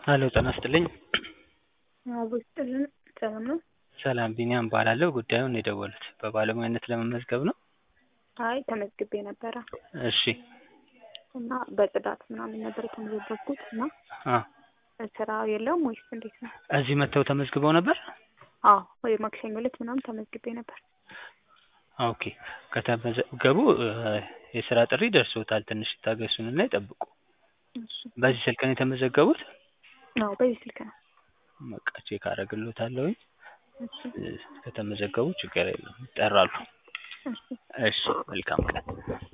ሄሎ ጤና ይስጥልኝ አቦ ይስጥልን ሰላም ነው? ሰላም ቢኒያም እባላለሁ ጉዳዩን የደወሉት በባለሙያነት ለመመዝገብ ነው? አይ ተመዝግቤ ነበረ እሺ እና በጽዳት ምናምን ነበር የተመዘገብኩት እና አ ስራ የለውም ወይስ እንዴት ነው? እዚህ መጥተው ተመዝግበው ነበር? አዎ ወይ ማክሰኞ ዕለት ምናምን ተመዝግቤ ነበር። ኦኬ ከተመዘገቡ የስራ ጥሪ ደርሶታል ትንሽ ይታገሱንና ይጠብቁ እሺ በዚህ ስልክ ነው የተመዘገቡት? አዎ በዚህ ስልክ ነው። በቃ ቼክ አደርግልዎታለሁኝ እሺ ከተመዘገቡ ችግር የለውም ይጠራሉ እሺ እሺ መልካም ቀን